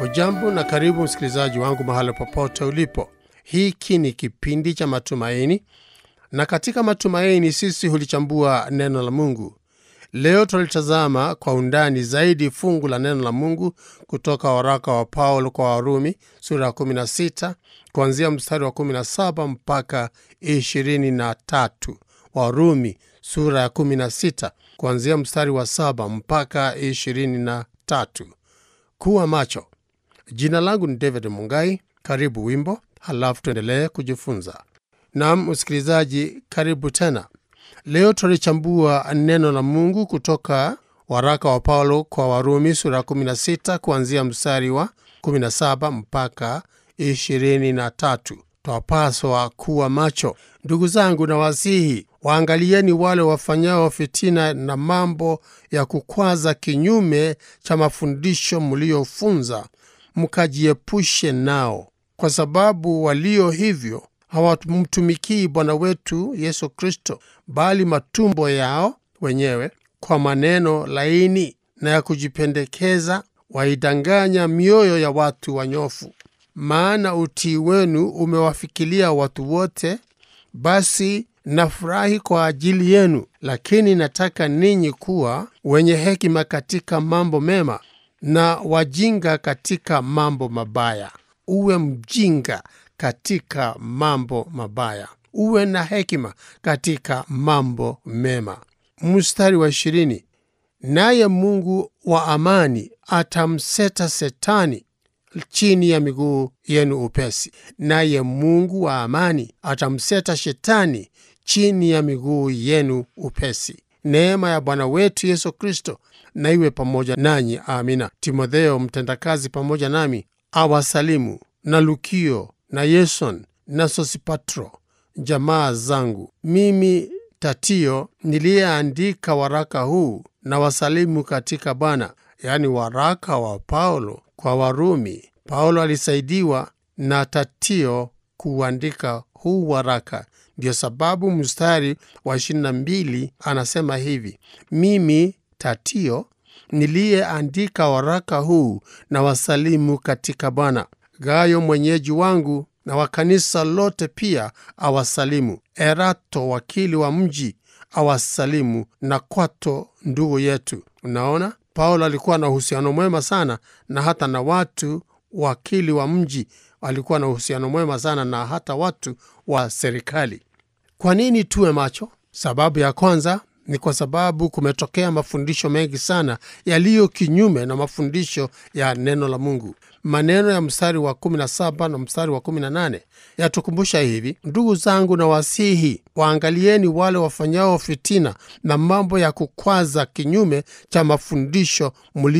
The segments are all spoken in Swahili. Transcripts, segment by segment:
Hujambo na karibu msikilizaji wangu mahali popote ulipo. Hiki ni kipindi cha matumaini, na katika matumaini sisi hulichambua neno la Mungu. Leo tulitazama kwa undani zaidi fungu la neno la Mungu kutoka waraka wa Paulo kwa Warumi sura ya 16 kuanzia mstari wa 17 mpaka 23. Warumi sura ya 16 kuanzia mstari wa 7 mpaka 23. Kuwa macho. Jina langu ni David Mungai. Karibu wimbo, halafu tuendelee kujifunza. Naam msikilizaji, karibu tena. Leo tulichambua neno la Mungu kutoka waraka wa Paulo kwa Warumi sura ya 16 kuanzia mstari wa 17 mpaka 23. Twapaswa kuwa macho. Ndugu zangu, na wasihi waangalieni wale wafanyao fitina na mambo ya kukwaza kinyume cha mafundisho mliofunza, mkajiepushe nao, kwa sababu walio hivyo hawamtumikii Bwana wetu Yesu Kristo, bali matumbo yao wenyewe kwa maneno laini na ya kujipendekeza waidanganya mioyo ya watu wanyofu. Maana utii wenu umewafikilia watu wote, basi nafurahi kwa ajili yenu. Lakini nataka ninyi kuwa wenye hekima katika mambo mema na wajinga katika mambo mabaya. Uwe mjinga katika mambo mabaya, uwe na hekima katika mambo mema. Mstari wa ishirini, naye Mungu wa amani atamseta Setani chini ya miguu yenu upesi. Naye Mungu wa amani atamseta Shetani chini ya miguu yenu upesi. Neema ya Bwana wetu Yesu Kristo na iwe pamoja nanyi. Amina. Timotheo mtendakazi pamoja nami awasalimu, na Lukio na Yeson na Sosipatro, jamaa zangu. Mimi Tatio niliyeandika waraka huu na wasalimu katika Bwana, yaani waraka wa Paulo kwa Warumi. Paulo alisaidiwa na Tatio kuandika huu waraka. Ndiyo sababu mstari wa 22 anasema hivi: mimi Tatio niliyeandika waraka huu na wasalimu katika Bwana. Gayo mwenyeji wangu na wa kanisa lote pia awasalimu. Erato wakili wa mji awasalimu, na Kwato ndugu yetu. Unaona, Paulo alikuwa na uhusiano mwema sana na hata na watu wakili wa mji alikuwa na uhusiano mwema sana na hata watu wa serikali. Kwa nini tuwe macho? Sababu ya kwanza ni kwa sababu kumetokea mafundisho mengi sana yaliyo kinyume na mafundisho ya neno la Mungu. Maneno ya mstari wa 17 na mstari wa 18 yatukumbusha hivi: ndugu zangu, na wasihi waangalieni wale wafanyao fitina na mambo ya kukwaza kinyume cha mafundisho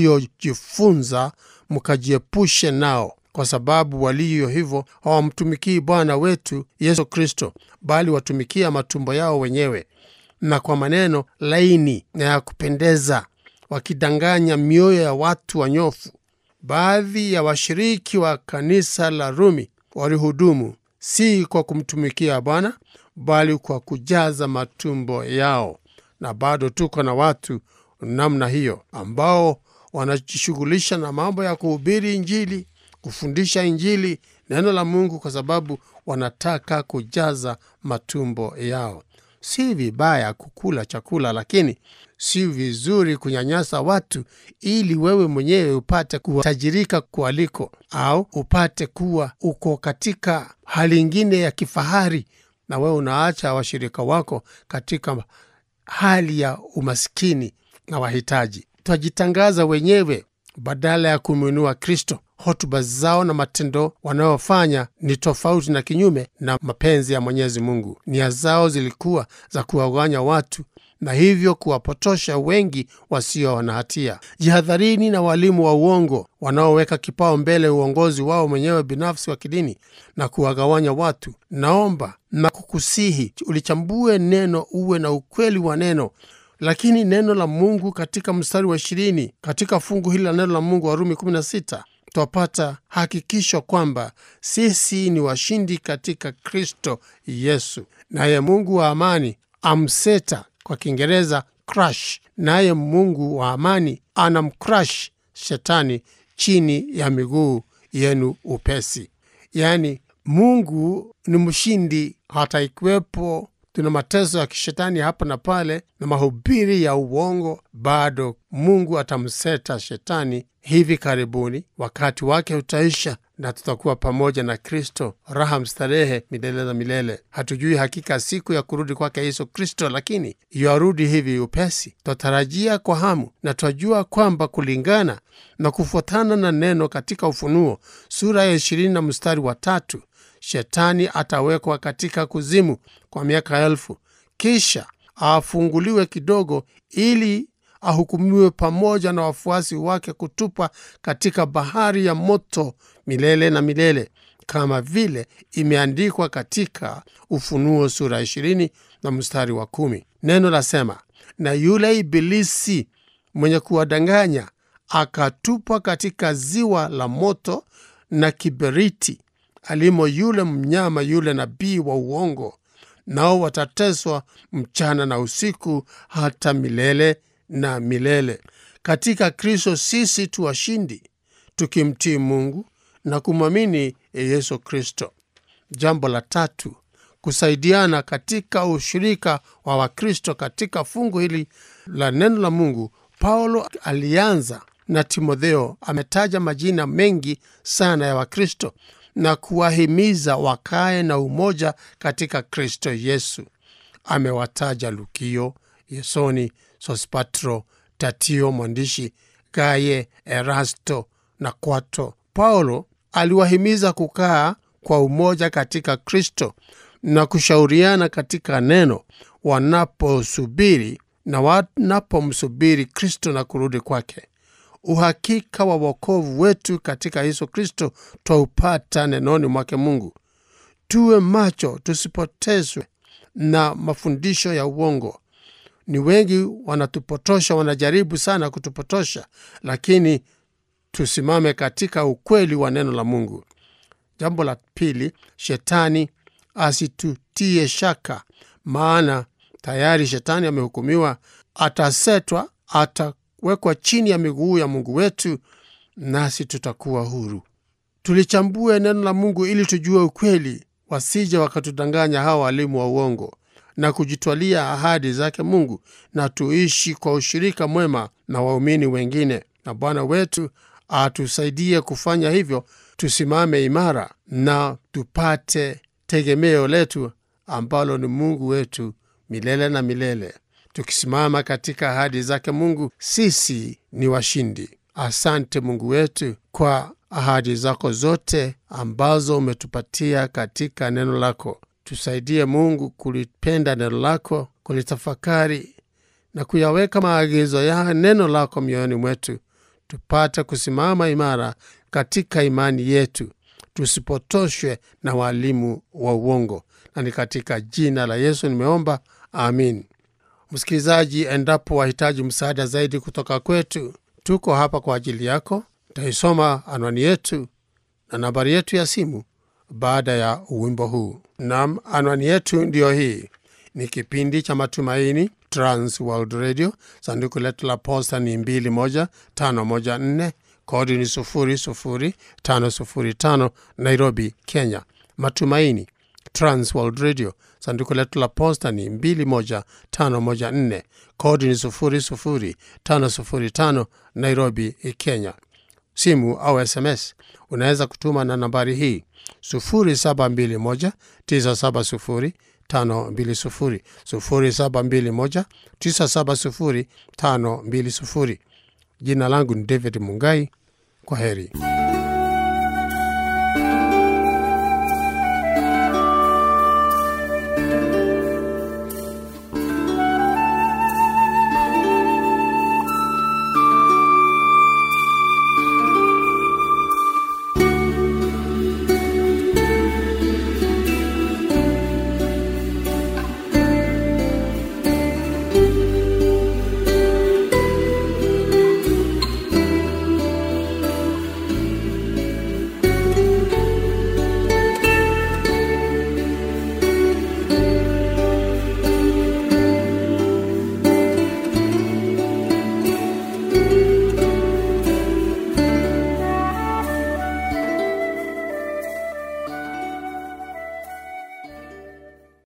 mliojifunza, mkajiepushe nao, kwa sababu walio hivyo hawamtumikii Bwana wetu Yesu Kristo, bali watumikia matumbo yao wenyewe na kwa maneno laini na ya kupendeza wakidanganya mioyo ya watu wanyofu. Baadhi ya washiriki wa kanisa la Rumi walihudumu si kwa kumtumikia Bwana bali kwa kujaza matumbo yao, na bado tuko na watu namna hiyo ambao wanajishughulisha na mambo ya kuhubiri Injili, kufundisha Injili, neno la Mungu, kwa sababu wanataka kujaza matumbo yao. Si vibaya kukula chakula, lakini si vizuri kunyanyasa watu ili wewe mwenyewe upate kutajirika kualiko, au upate kuwa uko katika hali ingine ya kifahari, na wewe unaacha washirika wako katika hali ya umaskini na wahitaji. Twajitangaza wenyewe badala ya kumwinua Kristo. Hotuba zao na matendo wanayofanya ni tofauti na kinyume na mapenzi ya Mwenyezi Mungu. Nia zao zilikuwa za kuwagawanya watu na hivyo kuwapotosha wengi wasio na hatia. Jihadharini na walimu wa uongo wanaoweka kipao mbele uongozi wao mwenyewe binafsi wa kidini na kuwagawanya watu. Naomba na kukusihi ulichambue neno, uwe na ukweli wa neno lakini neno la Mungu katika mstari wa ishirini katika fungu hili la neno la Mungu Warumi 16 twapata hakikisho kwamba sisi ni washindi katika Kristo Yesu, naye Mungu wa amani amseta, kwa Kiingereza crush, naye Mungu wa amani anamcrush shetani chini ya miguu yenu upesi. Yaani, Mungu ni mshindi, hata ikiwepo tuna mateso ya kishetani hapa na pale na mahubiri ya uongo, bado Mungu atamseta shetani hivi karibuni. Wakati wake utaisha na tutakuwa pamoja na Kristo, raha mstarehe milele na milele. Hatujui hakika siku ya kurudi kwake Yesu Kristo, lakini yuarudi hivi upesi. Twatarajia kwa hamu na twajua kwamba kulingana na kufuatana na neno katika Ufunuo sura ya ishirini na mstari wa tatu Shetani atawekwa katika kuzimu kwa miaka elfu, kisha afunguliwe kidogo, ili ahukumiwe pamoja na wafuasi wake kutupwa katika bahari ya moto milele na milele, kama vile imeandikwa katika Ufunuo sura ishirini na mstari wa kumi. Neno lasema, na yule Ibilisi mwenye kuwadanganya akatupwa katika ziwa la moto na kiberiti alimo yule mnyama yule nabii wa uongo, nao watateswa mchana na usiku hata milele na milele. Katika Kristo sisi tu washindi, tukimtii Mungu na kumwamini Yesu Kristo. Jambo la tatu, kusaidiana katika ushirika wa Wakristo. Katika fungu hili la neno la Mungu, Paulo alianza na Timotheo. Ametaja majina mengi sana ya Wakristo na kuwahimiza wakae na umoja katika Kristo Yesu. Amewataja Lukio, Yesoni, Sospatro, Tatio mwandishi, Gaye, Erasto na Kwato. Paulo aliwahimiza kukaa kwa umoja katika Kristo na kushauriana katika neno wanaposubiri na wanapomsubiri Kristo na kurudi kwake. Uhakika wa wokovu wetu katika Yesu Kristo twaupata nenoni mwake Mungu. Tuwe macho, tusipotezwe na mafundisho ya uongo. Ni wengi wanatupotosha, wanajaribu sana kutupotosha, lakini tusimame katika ukweli wa neno la Mungu. Jambo la pili, shetani asitutie shaka, maana tayari shetani amehukumiwa, atasetwa, atawekwa chini ya miguu ya Mungu wetu, nasi tutakuwa huru. Tulichambue neno la Mungu ili tujue ukweli, wasije wakatudanganya hawa walimu wa uongo na kujitwalia ahadi zake Mungu, na tuishi kwa ushirika mwema na waumini wengine. Na Bwana wetu atusaidie kufanya hivyo, tusimame imara na tupate tegemeo letu ambalo ni Mungu wetu milele na milele. Tukisimama katika ahadi zake Mungu, sisi ni washindi. Asante Mungu wetu kwa ahadi zako zote ambazo umetupatia katika neno lako. Tusaidie Mungu kulipenda neno lako, kulitafakari na kuyaweka maagizo ya neno lako mioyoni mwetu, tupate kusimama imara katika imani yetu, tusipotoshwe na walimu wa uongo. Na ni katika jina la Yesu nimeomba, amin. Msikilizaji, endapo wahitaji msaada zaidi kutoka kwetu, tuko hapa kwa ajili yako. Taisoma anwani yetu na nambari yetu ya simu baada ya wimbo huu. Nam, anwani yetu ndiyo hii. Ni kipindi cha Matumaini, Trans World Radio. Sanduku letu la posta ni 21514 kodi ni 00505 Nairobi, Kenya. Matumaini, Trans World Radio. Sanduku letu la posta ni 21514 kodi ni 00505 Nairobi, Kenya. Simu au SMS unaweza kutuma na nambari hii 0721 970 520 0721 970 520. Jina langu ni David Mungai. Kwa heri.